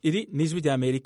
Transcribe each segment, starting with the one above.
iri ni ijwi rya amerika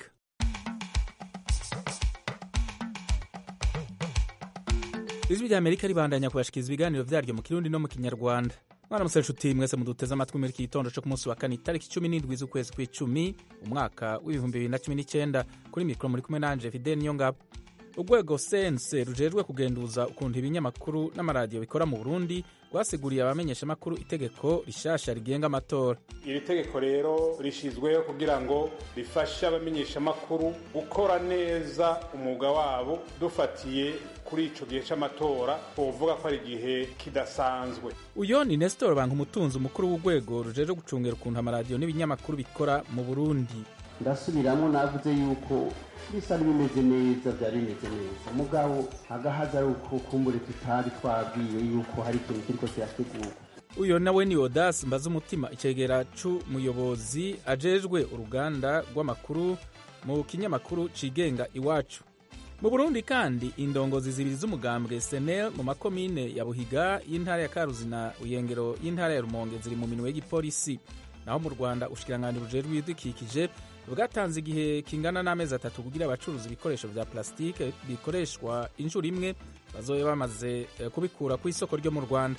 ijwi rya amerika ribandanya kubashikiriza ibiganiro vyaryo mu kirundi no mu kinyarwanda mwaramutse nshuti mwese muduteze amatwi muri iki gitondo co ku munsi wa kane itariki cumi n'indwi z'ukwezi kw'icumi umwaka w'ibihumbi bibiri na cumi n'icenda kuri mikoro muri kumwe nanje fidel niyo ngabo urwego sense rujejwe kugenduza ukuntu ibinyamakuru n'amaradiyo bikora mu burundi rwasiguriye abamenyeshamakuru itegeko rishasha rigenga amatora iri tegeko rero rishyizweho kugira ngo rifashe abamenyeshamakuru gukora neza umwuga wabo dufatiye kuri ico gihe c'amatora twovuga ko ari igihe kidasanzwe uyo ni nestor banka umutunzi umukuru w'urwego rujejwe gucungera ukuntu amaradiyo n'ibinyamakuru bikora mu burundi ndasubiramo navuze yuko bisa n'ibimeze neza byari bimeze neza mugabo hagahaza ari uko kumbure tutari twabwiwe yuko hari ikintu kiriko kirategurwa uyo nawe ni odas mbaza umutima icegera c'umuyobozi ajejwe uruganda rw'amakuru mu kinyamakuru cigenga iwacu mu burundi kandi indongozi zibiri z'umugambwe senel mu makomine ya buhiga y'intara ya karuzi na uyengero y'intara ya rumonge ziri mu minwe y'igipolisi naho mu rwanda ushikiranganji bujejwe ibidukikije bwatanze igihe kingana n'amezi atatu kugira abacuruza ibikoresho vya plasitike bikoreshwa inshuro imwe bazobe bamaze kubikura ku isoko ryo mu rwanda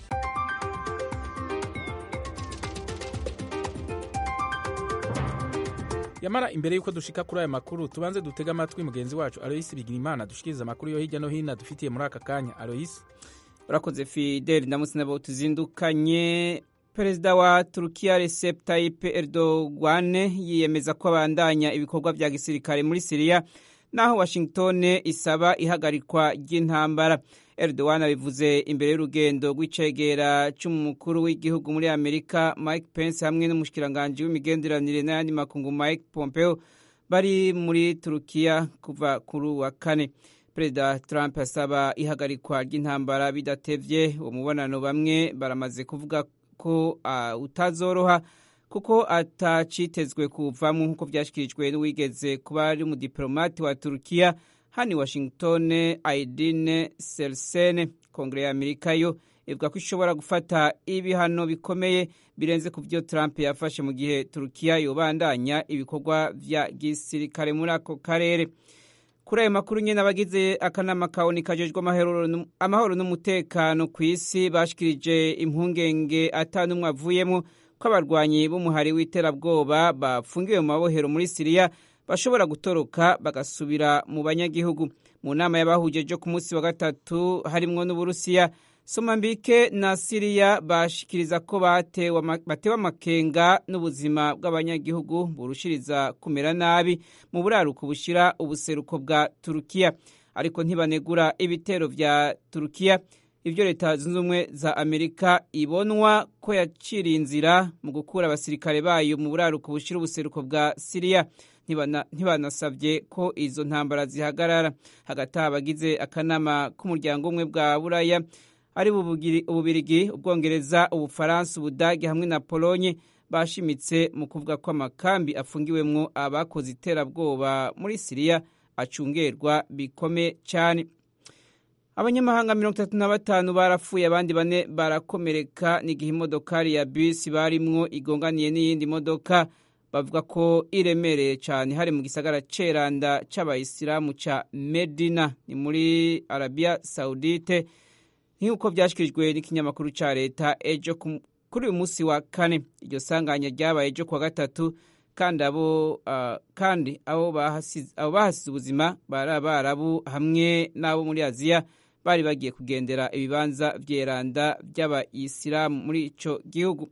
yamara imbere y'uko dushika kuri aya makuru tubanze dutega amatwi mugenzi wacu aloyisi bigirimana dushikiriza amakuru yo hirya no hino dufitiye muri aka kanya aloyisi urakoze fideli ndamutse nabo tuzindukanye perezida wa turukiya recep tayyip erdogan yiyemeza ko abandanya ibikorwa vya gisirikare muri siriya naho washington isaba ihagarikwa ry'intambara erdogan abivuze imbere y'urugendo rw'icegera c'umukuru w'igihugu muri amerika mike pence hamwe n'umushikiranganji w'imigenderanire n'ayandi makungu mike pompeo bari muri turukiya kuva kuri wa kane perezida trump asaba ihagarikwa ry'intambara bidatevye uwo mubonano bamwe baramaze kuvuga ko uh, utazoroha kuko atacitezwe kuvamwo nk'uko vyashikirijwe n'uwigeze kuba ari umudiplomati wa turukiya hani washington aidine selsen kongere ya amerika yo ivuga ko ishobora gufata ibihano bikomeye birenze ku vyo trump yafashe mu gihe turukiya yobandanya ibikorwa vya gisirikare muri ako karere kuri ayo makuru nyene abagize akanama kawoni kajejwe amahoro n'umutekano ku isi bashikirije impungenge ata n'umwe avuyemwo ko abarwanyi b'umuhari w'iterabwoba bafungiwe mu mabohero muri siriya bashobora gutoroka bagasubira mu banyagihugu mu nama y'abahuje jo ku munsi wa gatatu harimwo n'uburusiya somambike na siriya bashikiriza ko batewe amakenga n'ubuzima bw'abanyagihugu burushiriza kumera nabi mu buraruko bushira ubuseruko bwa turukiya ariko ntibanegura ibitero vya turukiya ivyo leta zunze ubumwe za amerika ibonwa ko yaciriye inzira mu gukura abasirikare bayo mu buraruko bushira ubuseruko bwa siriya ntibanasabye ko izo ntambara zihagarara hagati abagize akanama k'umuryango umwe bwa buraya ari ububirigi ubwongereza ubufaransa ubudage hamwe na polonye bashimitse mu kuvuga ko amakambi afungiwemwo abakoze iterabwoba muri siriya acungerwa bikomeye cyane abanyamahanga mirongo itatu na batanu barapfuye abandi bane barakomereka n'igihe imodokari ya bisi barimwo igonganiye n'iyindi modoka bavuga ko iremereye cyane hari mu gisagara ceranda c'abayisilamu ca medina ni muri arabiya saudite nk'uko byashyikirijwe n'ikinyamakuru cya leta ejo kuri uyu munsi wa kane iryo sanganya ryabaye ejo kuwa gatatu kandi abo kandi abo bahasize ubuzima bari abarabu hamwe n'abo muri aziya bari bagiye kugendera ibibanza vyeranda by'abayisilamu muri ico gihugu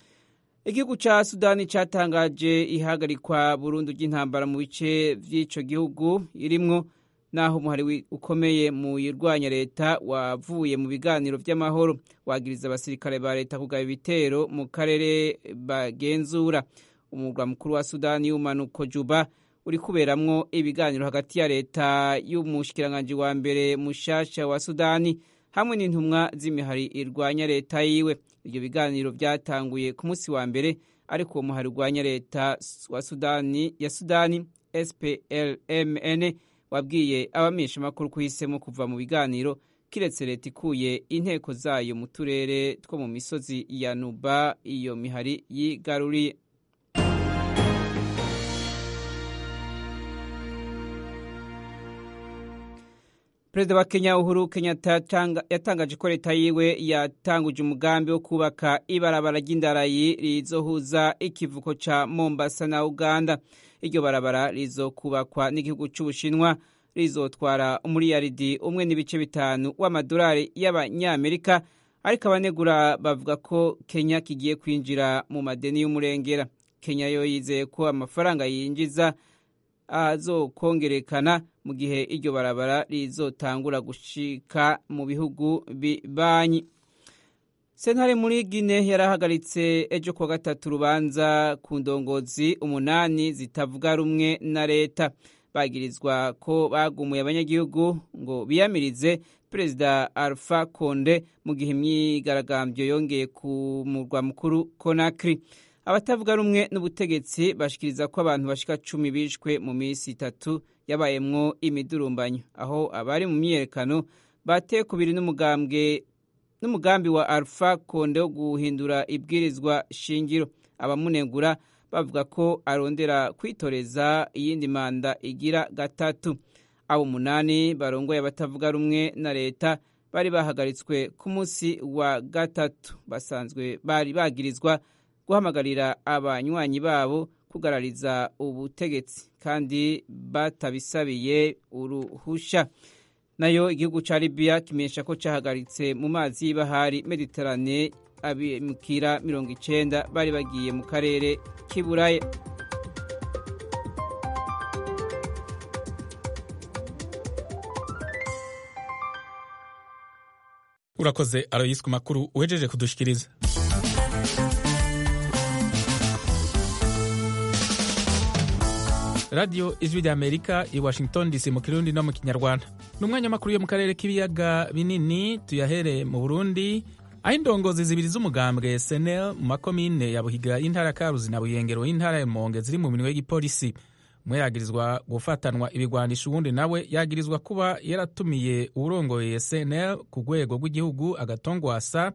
igihugu ca sudani catangaje ihagarikwa burundu ry'intambara mu bice vy'ico gihugu irimwo naho umuhari ukomeye mu yirwanya leta wavuye mu biganiro vy'amahoro wagiriza abasirikare ba leta kugaba ibitero mu karere bagenzura umurwa mukuru wa sudani y'umanuko juba uri kuberamwo ibiganiro hagati ya leta y'umushikiranganji wa mbere mushasha wa sudani hamwe n'intumwa z'imihari irwanya leta yiwe ivyo biganiro vyatanguye ku munsi wa mbere ariko uwo muhari urwanya leta wa sudani ya sudani splmn wabwiye abamenyeshamakuru ko uhisemo kuva mu biganiro kiretse leta ikuye inteko zayo mu turere two mu misozi ya nuba iyo mihari yigaruriye perezida wa kenya uhuru kenyatta yatangaje ko leta yiwe yatanguje umugambi wo kubaka ibarabara ry'indarayi rizohuza ikivuko ca mombasa na uganda iryo barabara rizokubakwa n'igihugu c'ubushinwa rizotwara umuriyaridi umwe n'ibice bitanu w'amadolari y'abanyamerika ariko abanegura bavuga ko kenya kigiye kwinjira mu madeni y'umurengera kenya yo yizeye ko amafaranga yinjiza azokongerekana mu gihe iryo barabara rizotangura gushika mu bihugu bibanyi sentare muri gine yarahagaritse ejo kuwa gatatu urubanza ku ndongozi umunani zitavuga rumwe na leta bagirizwa ko bagumuye abanyagihugu ngo biyamirize perezida alpha konde mu gihe imyigaragambyo yongeye ku murwa mukuru konakiri abatavuga rumwe n'ubutegetsi bashikiriza ko abantu bashika cumi bishwe mu minsi itatu yabayemwo imidurumbanyo aho abari mu myiyerekano bateye kubiri n'umugambwe n'umugambi wa alpha konde wo guhindura ibwirizwa shingiro abamunegura bavuga ko arondera kwitoreza iyindi manda igira gatatu abo umunani barongoye abatavuga rumwe na leta bari bahagaritswe ku munsi wa gatatu basanzwe bari bagirizwa guhamagarira abanywanyi babo kugarariza ubutegetsi kandi batabisabiye uruhusha nayo igihugu ca Libya kimenyesha ko cahagaritse mu mazi y'ibahari Mediterane abimukira mirongo icenda bari bagiye mu karere k'Iburaya urakoze aroyisi ku makuru uhejeje kudushikiriza radiyo ijwi rya amerika i washington dc mu kirundi no mu kinyarwanda ni umwanya makuru yo mu karere k'ibiyaga binini tuyahere mu burundi aho indongozi zibiri z'umugambwe senel mu makomine ya buhiga y'intara ya karuzi na buyengero y'intara ya monge ziri mu minwe y'igipolisi umwe yagirizwa gufatanwa ibigwanisha uwundi nawe yagirizwa kuba yaratumiye uwurongoye senel ku rwego rw'igihugu agatongwasa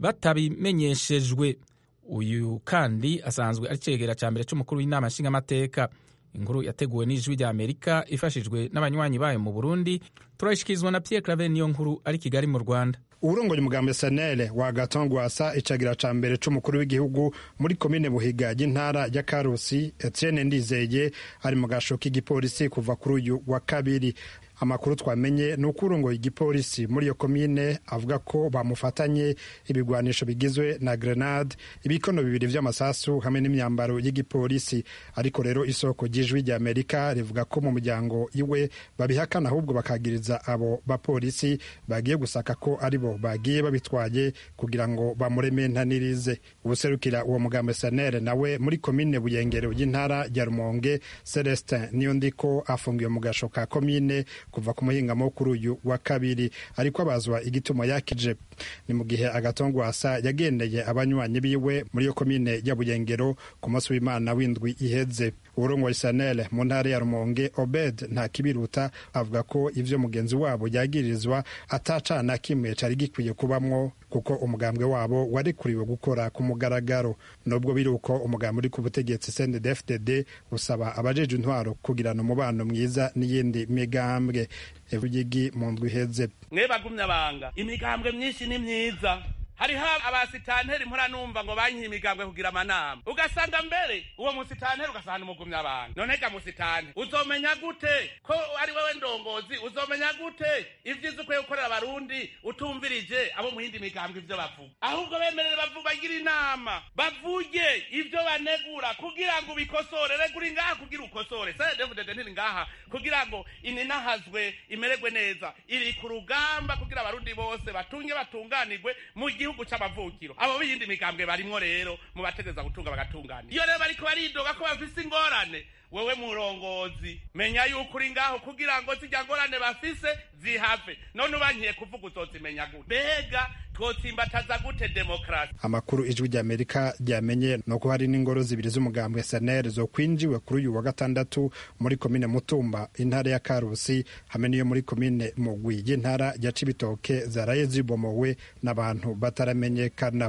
batabimenyeshejwe uyu kandi asanzwe ari cegera cya mbere cy'umukuru w'inama nshingamateka inkuru yateguwe n'ijwi rya amerika ifashijwe n'abanywanyi bayo mu burundi turayishikirizwa na pierre claver niyo nkuru ari kigali mu rwanda uwurongoye umugambi senere wa gatongwasa icagira ca mbere c'umukuru w'igihugu muri komine buhiga y'intara ya karusi etienne ndizeye ari mu gasho k'igipolisi kuva kuri uyu wa kabiri amakuru twamenye ni uko urongoye igipolisi muri iyo komine avuga ko bamufatanye ibigwanisho bigizwe na grenade ibikono bibiri vy'amasasu hamwe n'imyambaro y'igipolisi ariko rero isoko ry'ijwi rya amerika rivuga ko mu muryango iwe babihakana ahubwo bakagiriza abo bapolisi bagiye gusaka ko ari bo bagiye babitwaye kugira ngo bamurementanirize ubuserukira uwo mugambo sanere nawe muri komine buyengero y'intara ya rumonge celestin niyo ndiko afungiwe mu gasho ka komine kuva ku muhingamo kuri uyu wa kabiri ariko abazwa igituma yakije ni mu gihe agatongwasa yagendeye abanywanyi biwe muri iyo komine ya buyengero ku munsi w'imana w'indwi iheze urongoye sanele mu ntara ya rumonge obed nta kibiruta avuga ko ivyo mugenzi wabo yagirizwa atacana kimwe cari gikwiye kubamwo kuko umugambwe wabo warikuriwe gukora ku mugaragaro nubwo biri uko umugambi uri ku butegetsi cndfdd usaba abajeje intwaro kugirana umubano mwiza n'iyindi migambwe evugigi mu ndwi iheze mwe bagumya banga imigambwe myinshi ni myiza hariho abasitanteri mpora numva ngo banyihe imigambwe kugira amanama ugasanga mbere uwo musitanteri ugasanga umugumya abantu none ga musitanteri uzomenya gute ko ari wewe ndongozi uzomenya gute ivyiza ukwiye gukorera abarundi utumvirije abo mu yindi migambwe ivyo bavuga ahubwo bemerere bavuga bagira inama bavuge ivyo banegura kugira ngo ubikosore regura ngaha kugira ukosore sedevudede ntiri ngaha kugira ngo ininahazwe imererwe neza iri ku rugamba kugira abarundi bose batunge batunganirwe mu gihugu gihugu c'amavukiro abo b'iyindi migambwe barimwo rero mu bategeza gutunga bagatunganira iyo rero bariko baridoga ko bafise ingorane wewe murongozi menya yuko uri ngaho kugira ngo zirya ngorane bafise zihave none ubankiye kuvuga uzozimenya gute mbega twotsimbataza gute demokarasi amakuru ijwi rya amerika ryamenye ni uko hari n'ingoro zibiri z'umugambwe senere zo kwinjiwe kuri uyu wa gatandatu muri komine mutumba intara ya karusi hamwe n'iyo muri komine mugwi y'intara ya cibitoke zaraye zibomowe n'abantu bataramenyekana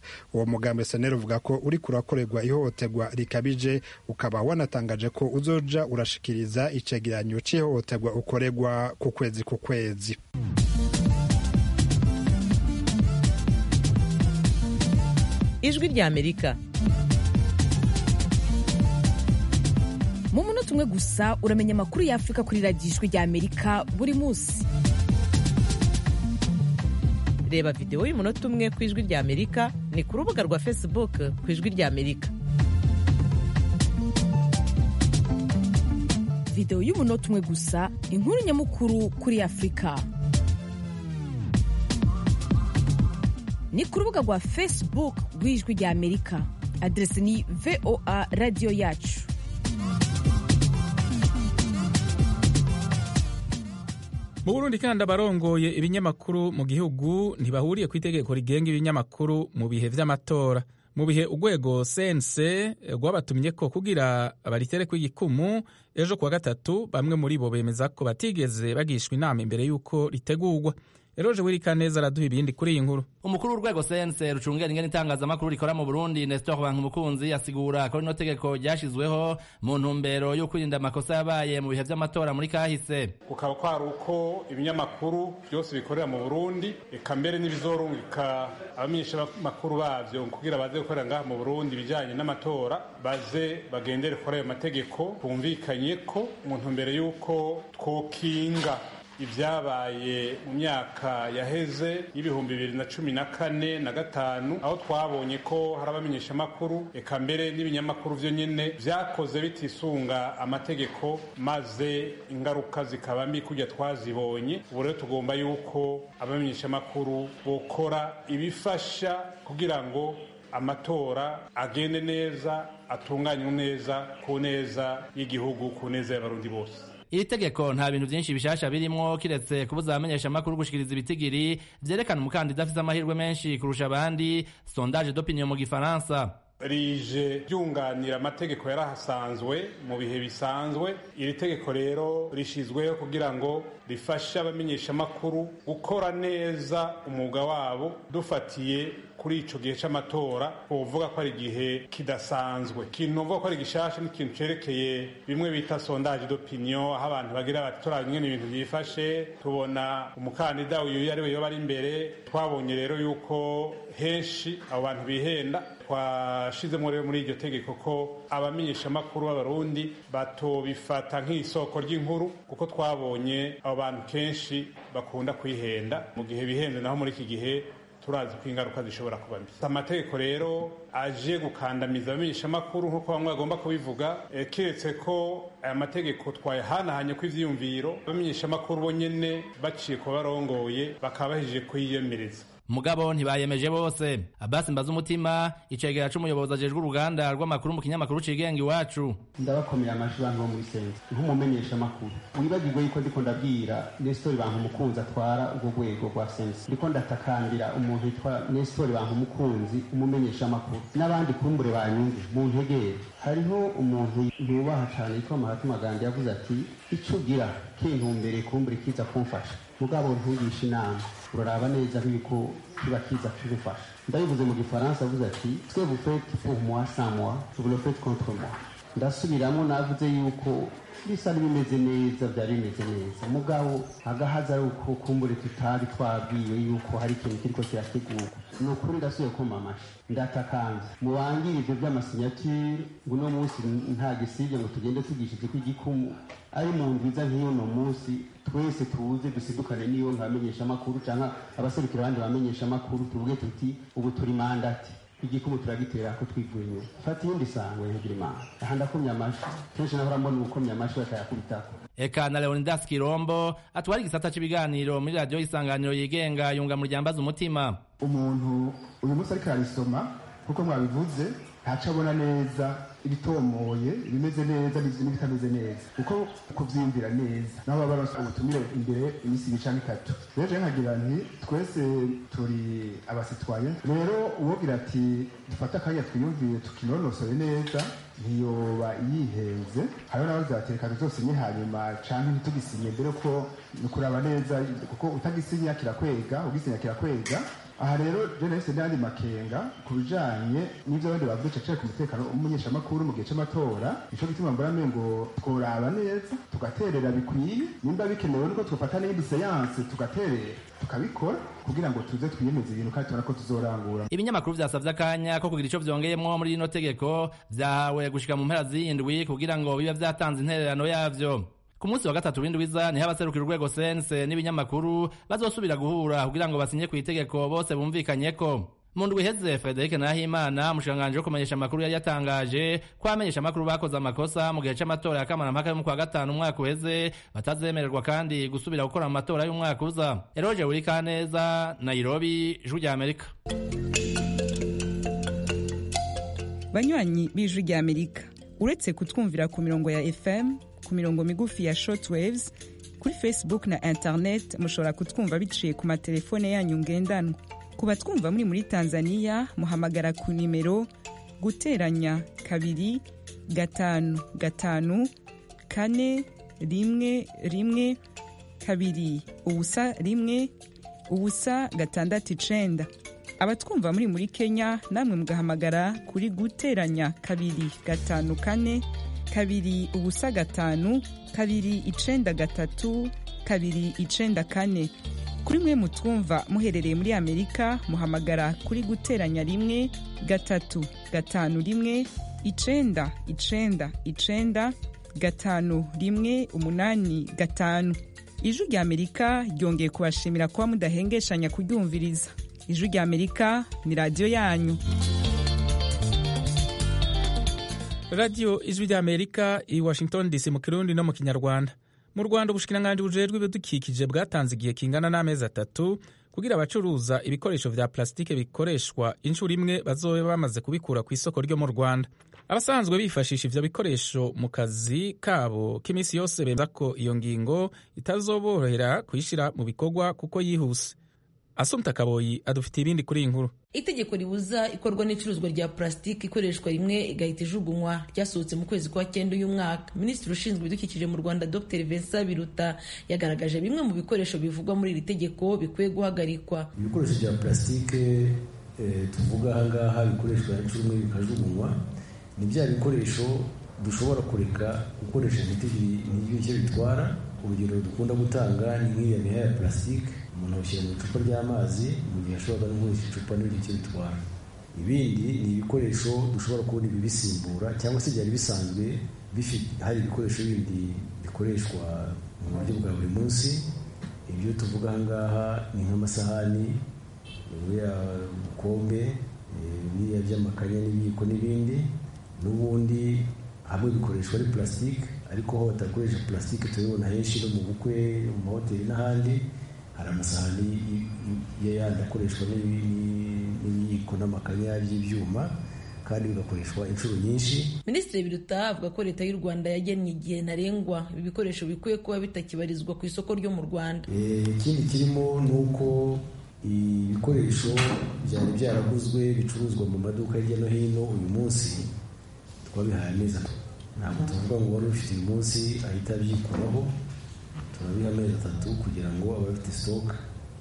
uwo mugambi seneri uvuga ko uri kurakorerwa ihohoterwa rikabije ukaba wanatangaje ko uzoja urashikiriza icegeranyo c'ihohoterwa ukorerwa ku kwezi ku kwezi ijwi rya amerika mu munota umwe gusa uramenya amakuru y'afurika kuri radiyo ijwi rya amerika buri munsi reba videwo y'umunota umwe ku ijwi rya amerika ni ku rubuga rwa facebook ku ijwi rya amerika videwo y'umunota umwe gusa inkuru nyamukuru kuri afurika ni ku rubuga rwa facebook rw'ijwi rya amerika aderesi ni voa radiyo yacu mu burundi kandi abarongoye ibinyamakuru mu gihugu ntibahuriye ku itegeko rigenga ibinyamakuru mu bihe vy'amatora mu bihe urwego sense rwabatumye ko kugira baritereko igikumu ejo kuwa gatatu bamwe muri bo bemeza ko batigeze bagishwa inama imbere y'uko ritegurwa eroje wirika neza araduha ibindi kuri iyi nkuru umukuru w'urwego sense rucungera ingene itangazamakuru rikora mu burundi nestor bankumukunzi asigura ko rino tegeko ryashizweho mu ntumbero yo kwirinda amakosa yabaye mu bihe vy'amatora muri kahise kukaba kwari uko ibinyamakuru byose bikorera mu burundi eka mbere n'ibizorungika abamenyeshamakuru bavyo kugira baze gukorera ngaha mu burundi ibijanye n'amatora baze bagendere kuri ayo mategeko twumvikanye ko mu ntumbero y'uko twokinga ibyabaye mu myaka yaheze y'ibihumbi bibiri na cumi na kane na gatanu aho twabonye ko hari abamenyeshamakuru eka mbere n'ibinyamakuru vyo nyene vyakoze bitisunga amategeko maze ingaruka zikaba mbi kurya twazibonye ubu rero tugomba yuko abamenyeshamakuru bokora ibifasha kugira ngo amatora agende neza atunganywe neza ku neza y'igihugu ku neza y'abarundi bose iri tegeko nta bintu byinshi bishasha birimwo kiretse kubuza abamenyeshamakuru gushikiriza ibitigiri vyerekana umukandida afise amahirwe menshi kurusha abandi sondage d'opinion mu gifaransa rije ryunganira amategeko yarahasanzwe mu bihe bisanzwe iri tegeko rero rishizweho kugira ngo rifashe abamenyeshamakuru gukora neza umwuga wabo dufatiye kuri ico gihe c'amatora uvuga ko ari igihe kidasanzwe ikintu uvuga ko ari gishasha n'ikintu cerekeye bimwe bita sondage d'opinion aho abantu bagira bati turaba ingene ibintu vyifashe tubona umukandida uyu ari we yoba ari imbere twabonye rero yuko henshi abo bantu bihenda twashizemo rero muri iryo tegeko ko abamenyeshamakuru b'abarundi batobifata nk'isoko ry'inkuru kuko twabonye abo bantu kenshi bakunda kwihenda mu gihe bihenze naho muri iki gihe turazi ko ingaruka zishobora kuba mbi amategeko rero aje gukandamiza abamenyeshamakuru nk'uko bamwe bagomba kubivuga e, keretse ko aya mategeko twayahanahanye ko ivyiyumviro abamenyeshamakuru bo nyene baciye kuba barongoye bakaba bahejeje kuyiyemereza mugabo ntibayemeje bose abasi mbaza umutima icegera c'umuyobozi ajejwe uruganda rw'amakuru mu kinyamakuru cigenga iwacu ndabakomera amajwi bantu bo muri sense nk'umumenyesha amakuru wibagirwe yuko ndiko ndabwira nestori bantu umukunzi atwara urwo rwego rwa sense ndiko ndatakambira umuntu yitwa nestori bantu umukunzi umumenyesha amakuru n'abandi kumbure banyumve mu ntegere hariho umuntu yubaha cane yitwa mahatma gandhi yavuze ati ico ugira kintumbere kumbure kiza kumfasha mugabo ntugisha inama uraraba neza nk'uko kiba kiza kigufasha ndabivuze mu gifaransa avuze ati twe vous faites pour moi sans moi vous le faites contre moi ndasubiramo navuze yuko bisa n'ibimeze neza byari bimeze neza mugabo agahaza ari uko kumbure tutari twabwiwe yuko hari ikintu kiriko kirategurwa ni ukuri ndasubiye kuma amashi ndatakanze mubangire ivyo vy'amasinyatire ngo uno munsi nta gisibye ngo tugende tugishije ko igikumu ari mu nziza nk'iyo no munsi twese tuze dusidukane n'iyo nkamenyesha amakuru canke abaserukira abandi bamenyesha amakuru tuvuge tuti ubu turi mandati igikumu turagitera ko twivuye inyuma fata iyindi sango yegira imana aha ndakomye amashi kenshi nahora mbona ubukomye amashi bakayakubitako eka na leonidas kirombo atwara igisata c'ibiganiro muri radiyo y'isanganiro yigenga yunga mu ryambaza umutima umuntu uyu munsi ariko ararisoma kuko mwabivuze ntaco abona neza ibitomoye ibimeze neza n'ibitameze neza kuko kuvyiyumvira neza naho baba baronse ubutumire imbere imisi ibiri canke itatu rero je nkagira nti twese turi abasitwaye rero uwogira ati dufate akanya twiyumvire tukinonosore neza ntiyoba yihenze hariho nawe zatereka tuzosinye hanyuma canke ntitugisinye mbere ko ni kuraba neza kuko utagisinya kirakwega ugisinya kirakwega aha rero je nahise n'andi makenga ku bijanye n'ivyo abandi bavuze cacaye ku mutekano w'umumenyeshamakuru mu gihe c'amatora nico gituma mbona ngo tworaba neza tugaterera bikwiye nimba bikenewe nuko twofata n'iyindi seyanse tugaterera tukabikora kugira ngo tuze twiyemeze ibintu kandi tubona ko tuzorangura ibinyamakuru vyasavye akanya ko kugira ico vyongeyemwo muri rino tegeko vyahawe gushika mu mpera z'indwi kugira ngo bibe vyatanze intererano yavyo ku munsi wa gatatu w'indwiza niho abaserukira urwego sense n'ibinyamakuru bazosubira guhura kugira ngo basinye ku itegeko bose bumvikanyeko mu ndwi iheze frederic nahimana umushikiranganji wo kumenyesha amakuru yari yatangaje ko abamenyesha amakuru bakoze amakosa mu gihe c'amatora ya kamarampaka yo mu kwa gatanu umwaka uheze batazemererwa kandi gusubira gukora mu matora y'umwaka uza eroje wurikaneza nairobi ijwi rya amerika banywanyi b'ijwi rya amerika uretse kutwumvira ku mirongo ya fm ku mirongo migufi ya shortwaves kuri facebook na internet mushobora kutwumva biciye ku matelefone yanyu ngendanwa ku batwumva muri muri tanzania muhamagara ku nimero guteranya kabiri gatanu gatanu kane rimwe rimwe kabiri ubusa rimwe ubusa gatandatu icenda abatwumva muri muri kenya namwe mugahamagara kuri guteranya kabiri gatanu kane kabiri ubusa gatanu kabiri icenda gatatu kabiri icenda kane kuri mwe mutwumva muherereye muri amerika muhamagara kuri guteranya rimwe gatatu gatanu rimwe icenda icenda icenda gatanu rimwe umunani gatanu ijwi rya amerika ryongeye kubashimira kuba mudahengeshanya kuryumviriza ijwi rya amerika ni radiyo yanyu radiyo ijwi rya amerika i washington dc mu kirundi no mu kinyarwanda mu rwanda ubushikiranganji bujejwe ibidukikije bwatanze igihe kingana n'amezi atatu kugira abacuruza ibikoresho vya plasitike bikoreshwa inshuro imwe bazobe bamaze kubikura ku isoko ryo mu rwanda abasanzwe bifashisha ivyo bikoresho mu kazi kabo k'iminsi yose bemeza ko iyo ngingo itazoborohera kuyishira mu bikorwa kuko yihuse asumta kaboyi adufitiye ibindi kuri iyi nkuru itegeko ribuza ikorwa n'icuruzwa rya purasitiki ikoreshwa rimwe igahita ijugunywa ryasohotse mu kwezi kwa cyenda uyu mwaka minisitiri ushinzwe ibidukikije mu rwanda dr vincent biruta yagaragaje bimwe mu bikoresho bivugwa muri iri tegeko bikwiye guhagarikwa ibikoresho bya purasitike tuvuga ahangaha bikoreshwa inshuro imwe bikajugunywa ni bya bikoresho dushobora kureka gukoresha ntibigire icyo bitwara urugero dukunda gutanga ni nk'iya miha ya purasitike umuntu awushyira mu icupa ry'amazi mu gihe ashobora no gukoresha icupa n'ibindi icyo bitwara ibindi ni ibikoresho dushobora kubona ibibisimbura cyangwa se byari bisanzwe hari ibikoresho bindi bikoreshwa mu buryo bwa buri munsi ibyo tuvuga ahangaha ni nk'amasahani buriya bukombe biriya by'amakanya n'ibiyiko n'ibindi n'ubundi hamwe bikoreshwa ari purasitike ariko aho batakoresha purasitike turabibona henshi no mu bukwe mu mahoteli n'ahandi hari amasahani yandi akoreshwa n'ibiyiko n'amakanya by'ibyuma kandi bigakoreshwa inshuro nyinshi minisitiri biruta avuga ko leta y'u rwanda yagennye igihe ntarengwa ibi bikoresho bikwiye kuba bitakibarizwa ku isoko ryo mu rwanda ikindi kirimo ni uko ibikoresho byari byaraguzwe bicuruzwa mu maduka hirya no hino uyu munsi twabihaye amezi atatu ntabwo tuvuga ngo wari ufite uyu munsi ahita abyikuraho turabiha amezi atatu kugira ngo abafite sitoke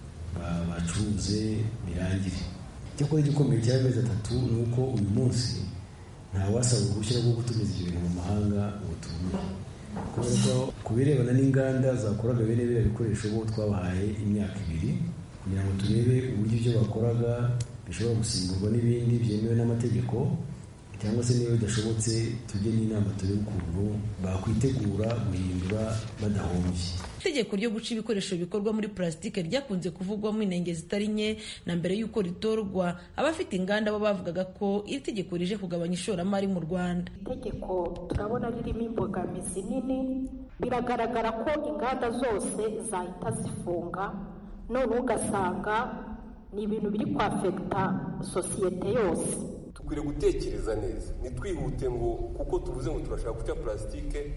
bacuruze birangire icyakora igikomeye cy'amezi atatu ni uko uyu munsi ntawasaba uruhushya rwo gutumiza ibyo bintu mu mahanga ngo tubone kubera ko ku birebana n'inganda zakoraga bene biriya bikoresho bo twabahaye imyaka ibiri kugira ngo turebe uburyo ibyo bakoraga bishobora gusimburwa n'ibindi byemewe n'amategeko cyangwa se niba bidashobotse tujye n'inama turebe ukuntu bakwitegura guhindura badahombye itegeko ryo guca ibikoresho bikorwa muri purasitike ryakunze kuvugwamo inenge zitari nke na mbere y'uko ritorwa abafite inganda bo bavugaga ko iri tegeko rije kugabanya ishoramari mu rwanda itegeko turabona ririmo imbogamizi nini biragaragara ko inganda zose zahita zifunga none ugasanga ni ibintu biri kwafekita sosiyete yose dukwiriye gutekereza neza ntitwihute ngo kuko tuvuze ngo turashaka guca purasitike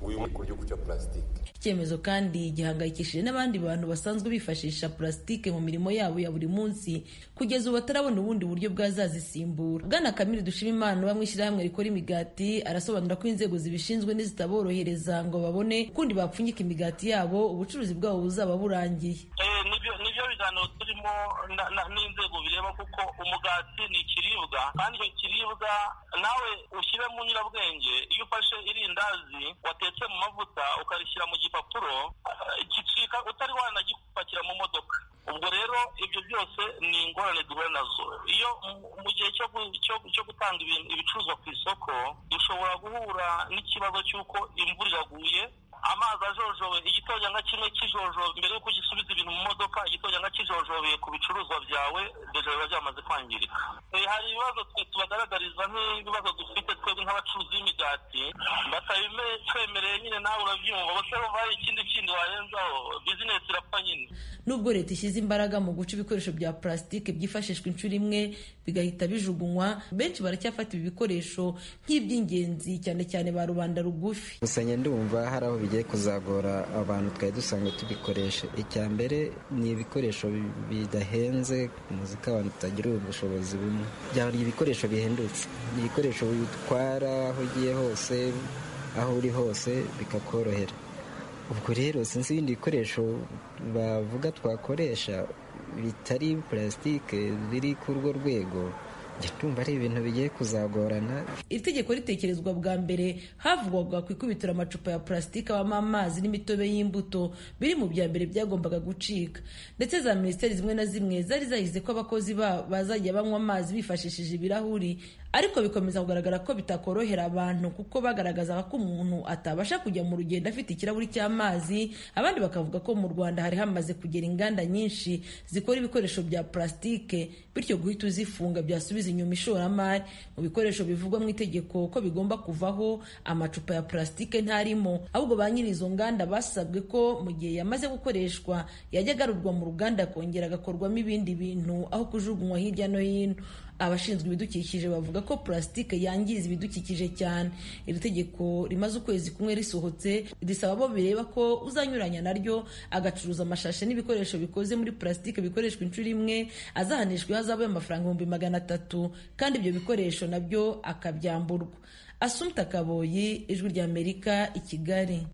uyu ku gihugu cya purasitike icyemezo kandi gihangayikishije n'abandi bantu basanzwe bifashisha purasitike mu mirimo yabo ya buri munsi kugeza ubu batarabona ubundi buryo bwazazisimbura bwana kamiri dushima imana uba mu ishyirahamwe rikora imigati arasobanura ko inzego zibishinzwe nizitaborohereza ngo babone ukundi bapfunyika imigati yabo ubucuruzi bwabo buzaba burangiye nibyo biganiro turimo n'inzego bireba kuko umugati ni ikiribwa kandi icyo kiribwa nawe ushyire mu nyurabwenge iyo ufashe irindazi watetse mu mavuta ukarishyira mu gipapuro gicika utari wanagipakira mu modoka ubwo rero ibyo byose ni ingorane duhura nazo iyo mu gihe cyo gutanga ibicuruzwa ku isoko dushobora guhura n'ikibazo cy'uko imvura iraguye amazi ajojobe igitonyanga kimwe kijojobe mbere y'uko gisubiza ibintu mu modoka igitonyanga kijojobeye ku bicuruzwa byawe deja biba byamaze kwangirika hari ibibazo twe tubagaragariza nk'ibibazo dufite twebwe nk'abacuruzi b'imigati batabitwemereye nyine nawe urabyumva bose bumva hari ikindi kindi warenzaho bizinesi irapfa nyine nubwo leta ishyize imbaraga mu guca ibikoresho bya purasitike byifashishwa inshuro imwe bigahita bijugunywa benshi baracyafata ibi bikoresho nk'iby'ingenzi cyane cyane ba rubanda rugufi gusa ndumva hari aho bigiye kuzagora abantu twari dusanzwe tubikoresha icya mbere ni ibikoresho bidahenze muzi ko abantu tutagira ubushobozi bumwe byaba ibikoresho bihendutse ni ibikoresho bitwara aho ugiye hose aho uri hose bikakorohera ubwo rero sinzi ibindi bikoresho bavuga twakoresha bitari purasitike biri ku urwo rwego ndumva ari ibintu bigiye kuzagorana iri tegeko ritekerezwa bwa mbere havugwaga ku ikubitiro amacupa ya purasitike abamo amazi n'imitobe y'imbuto biri mu bya mbere byagombaga gucika ndetse za minisiteri zimwe na zimwe zari zahize ko abakozi babo bazajya banywa amazi bifashishije ibirahuri ariko bikomeza kugaragara ko bitakorohera abantu kuko bagaragazaga ko umuntu atabasha kujya mu rugendo afite ikirahuri cy'amazi abandi bakavuga ko mu rwanda hari hamaze kugera inganda nyinshi zikora ibikoresho bya purasitike bityo guhita uzifunga byasubiza inyuma ishoramari mu bikoresho bivugwa mu itegeko ko bigomba kuvaho amacupa ya purasitike ntarimo ahubwo ba nyiri izo nganda basabwe ko mu gihe yamaze gukoreshwa yajya agarurwa mu ruganda akongera agakorwamo ibindi bintu aho kujugunywa hirya no hino abashinzwe ibidukikije bavuga ko purasitike yangiza ibidukikije cyane iri tegeko rimaze ukwezi kumwe risohotse risaba abo bireba ko uzanyuranya naryo agacuruza amashashi n'ibikoresho bikoze muri purasitike bikoreshwa inshuro imwe azahanishwa ihazabu y'amafaranga ibihumbi magana atatu kandi ibyo bikoresho nabyo akabyamburwa asumta kaboyi ijwi ry'amerika i kigali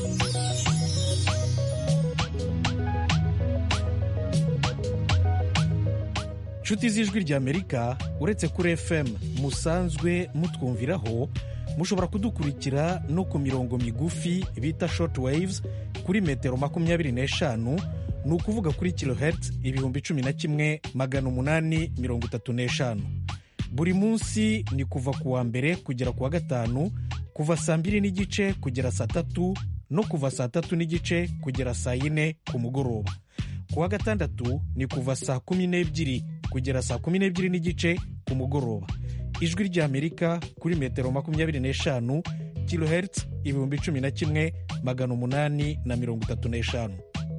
inshuti z'ijwi ry'amerika uretse kuri fm musanzwe mutwumviraho mushobora kudukurikira no ku mirongo migufi bita short waves kuri metero makumyabiri n'eshanu ni ukuvuga kuri kilohertz ibihumbi cumi na kimwe magana umunani mirongo itatu n'eshanu buri munsi ni kuva ku wa mbere kugera ku wa gatanu kuva saa mbiri n'igice kugera saa tatu no kuva saa tatu n'igice kugera saa yine ku mugoroba ku wa gatandatu ni kuva saa kumi n'ebyiri kugera saa kumi n'ebyiri n'igice ku mugoroba ijwi ry'amerika kuri metero makumyabiri n'eshanu kilohertz ibihumbi cumi na kimwe magana umunani na mirongo itatu n'eshanu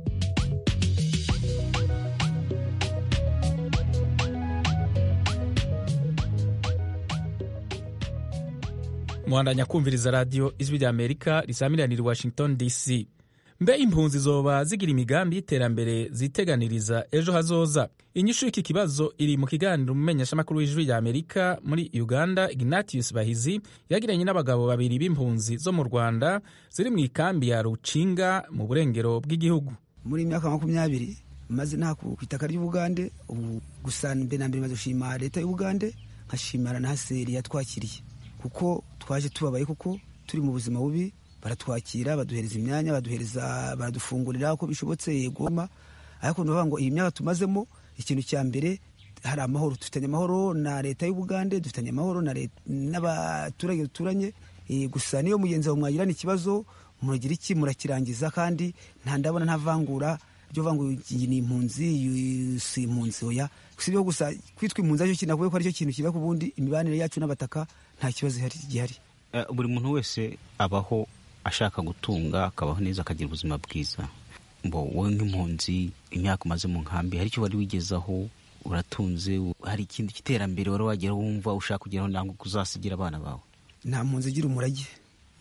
muhandanya kumviriza radiyo ijwi ry'amerika risamiranira i washington dc mbe impunzi zoba zigira imigambi y'iterambere ziteganiriza ejo hazoza inyishu y'iki kibazo iri mu kiganiro umumenyeshamakuru w'ijwi rya amerika muri uganda ignatius bahizi yagiranye n'abagabo babiri b'impunzi zo mu rwanda ziri mu ikambi ya rucinga mu burengero bw'igihugu muri imyaka makumyabiri maze nta ku itaka ry'ubugande ubu gusa mbere na mbere maze gushima leta y'ubugande nkashimira na haseri yatwakiriye kuko twaje tubabaye kuko turi mu buzima bubi baratwakira baduhereza imyanya baduhereza baradufungurira uko bishobotse yegoma ariko ni ngo iyi myaka tumazemo ikintu cya mbere hari amahoro dufitanye amahoro na leta y'ubugande dufitanye amahoro n'abaturage duturanye gusa niyo mugenzi wawe mwagirana ikibazo muragira iki murakirangiza kandi nta ndabona nta vangura ryo vangura iyi ni impunzi si impunzi oya si ibyo gusa kwitwa impunzi aricyo kintu nakuvuga ko aricyo kintu kiba ku bundi imibanire yacu n'abataka nta kibazo gihari buri muntu wese abaho ashaka gutunga akabaho neza akagira ubuzima bwiza mbo wowe nk'impunzi imyaka umaze mu nkambi hari icyo wari wigezaho uratunze hari ikindi cy'iterambere wari wagera wumva ushaka kugeraho ntabwo uzasigira abana bawe nta mpunzi igira umurage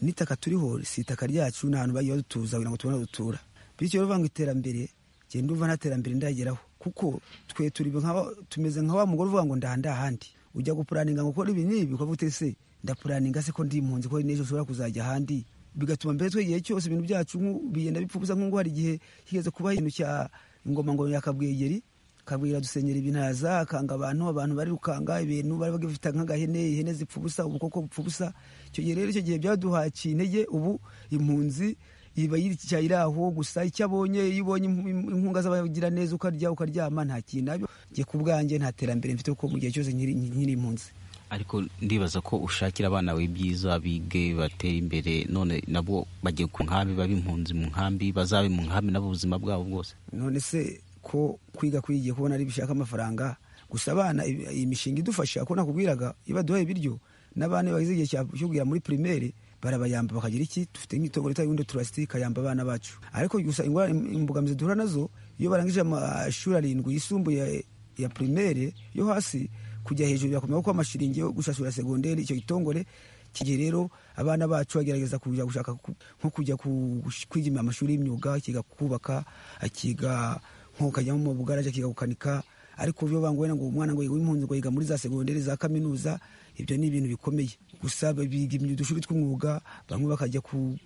n'itaka turiho si itaka ryacu ni ahantu bagiye badutuza kugira ngo tubone aho dutura bityo rero ngo iterambere genda umva nta terambere ndageraho kuko twe turi tumeze nka wa mugore uvuga ngo ndahanda ahandi ujya gupuraninga ngo ukora ibi n'ibi ukavuga ute se ndapuraninga se ko ndi impunzi ko n'ejo ushobora kuzajya ahandi bigatuma mbere twe igihe cyose ibintu byacu bigenda bipfa ubusa nk'uko hari igihe higeze kuba ikintu cya ingoma ngo yakabwegeri kabwira dusenyera ibintaza akanga abantu abantu barirukanga ibintu bari bagifite nk'agahene ihene zipfa ubusa ubukoko bupfa ubusa icyo gihe rero icyo gihe byaduhakiye intege ubu impunzi iba yicaye iri aho gusa icyo abonye iyo ubonye inkunga z'abagira neza ukarya ukaryama nta kintu nabyo njye ku bwanjye nta terambere mfite kuko mu gihe cyose nkiri impunzi ariko ndibaza ko ushakira abana bawe ibyiza bige batere imbere none nabo bagiye ku nkambi babe impunzi mu nkambi bazabe mu nkambi nabo ubuzima bwabo bwose none se ko kwiga kwigiye kubona ari bishaka amafaranga gusa abana iyi mishinga idufasha ko nakubwiraga iyo baduhaye ibiryo n'abana bageze igihe cyo kugera muri primaire barabayamba bakagira iki dufite nk'itongo leta y'ubundi turasiti ikayamba abana bacu ariko gusa imbogamizi duhura nazo iyo barangije amashuri arindwi yisumbuye ya primaire yo hasi kujya hejuru birakomeye kuko amashiringi yo gushashura segonderi icyo gitongore kigihe rero abana bacu bagerageza kujya gushaka nko kujya kwiga amashuri y'imyuga akiga kubaka akiga nko kajya mu bugaraje akiga gukanika ariko byo bangwena ngo umwana ngo yiga impunzi ngo yiga muri za segonderi za kaminuza ibyo ni ibintu bikomeye gusa biga udushuri tw'umwuga bamwe bakajya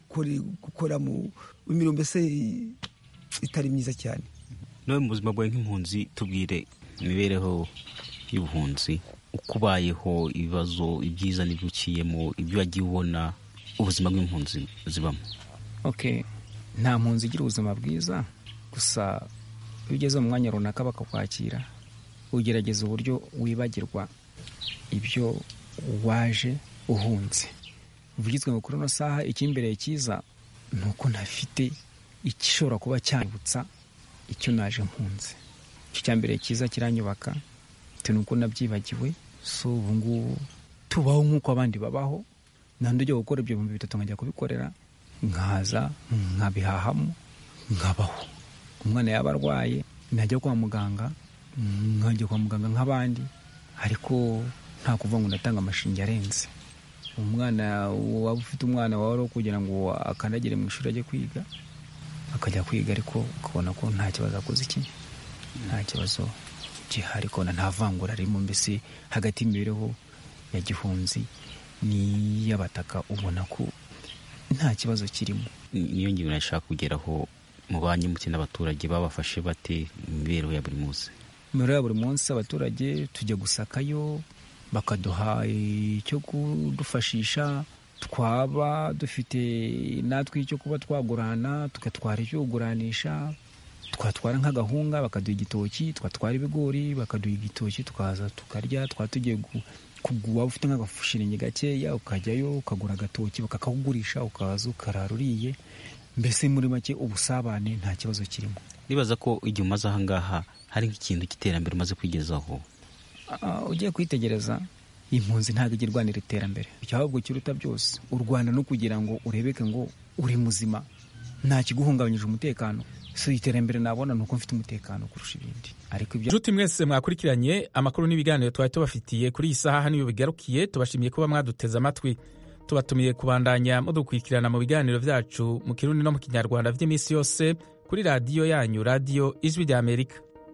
gukora mu mirimo mbese itari myiza cyane nawe mu buzima bwawe nk'impunzi tubwire imibereho y'ubuhunzi uko ubayeho ibibazo ibyiza n'ibyuciyemo ibyo wagiye ubona ubuzima bw'impunzi zibamo ok nta mpunzi igira ubuzima bwiza gusa iyo ugeze mu mwanya runaka bakakwakira ugerageza uburyo wibagirwa ibyo waje uhunze uvugizwe ngo kuri ino saha icyimbereye cyiza ni uko ntafite igishobora kuba cyanyibutsa icyo naje mpunze icyo cyambereye cyiza kiranyubaka bitewe n'uko nabyibagiwe so ubu ngubu tubaho nk'uko abandi babaho ntabwo ujya gukora ibyo bihumbi bitatu nkajya kubikorera nkaza nkabihahamo nkabaho umwana yaba arwaye najya kwa muganga nkajya kwa muganga nk'abandi ariko nta kuvuga ngo ndatanga amashinge arenze umwana waba ufite umwana wawe kugira ngo akandagire mu ishuri ajye kwiga akajya kwiga ariko ukabona ko nta kibazo akoze iki nta kibazo gihari kubona nta vangura ririmo mbese hagati y'imibereho ya gihunzi n'iy'abataka ubona ko nta kibazo kirimo niyo ngingo nashaka kugeraho mu banyimuke n'abaturage babafashe bate mu mibereho ya buri munsi imibereho ya buri munsi abaturage tujya gusakayo bakaduha icyo kudufashisha twaba dufite natwe icyo kuba twagurana tugatwara icyo kuguranisha twatwara nk'agahunga bakaduha igitoki twatwara ibigori bakaduha igitoki tukaza tukarya twaba tugiye waba ufite nk'agafushiringi gakeya ukajyayo ukagura agatoki bakakakugurisha ukaza ukarara uriye mbese muri make ubusabane nta kibazo kirimo nibaza ko igihe umaze ahangaha hari nk'ikintu cy'iterambere umaze kwigezaho ugiye kwitegereza impunzi ntabwo ijya irwanira iterambere ahubwo kiruta byose u rwanda no kugira ngo urebeke ngo uri muzima nta kiguhungabanyije umutekano si iterambere nabona ni uko mfite umutekano kurusha ibindi ariko ibyo nshuti mwese mwakurikiranye amakuru n'ibiganiro twari tubafitiye kuri iyi saha niyo bigarukiye tubashimiye kuba mwaduteze amatwi tubatumiye kubandanya mudukurikirana mu biganiro byacu mu kirundi no mu kinyarwanda by'iminsi yose kuri radiyo yanyu radiyo ijwi rya amerika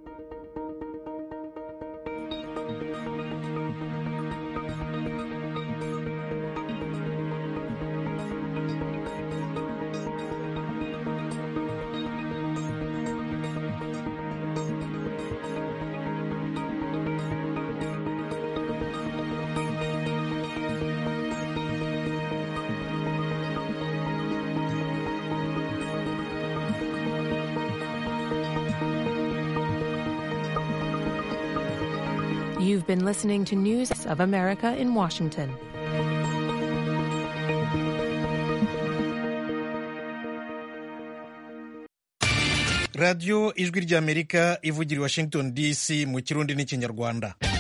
You've been listening to News of America in Washington. radiyo ijwi ry'amerika ivugira i washington dc mu kirundi n'ikinyarwanda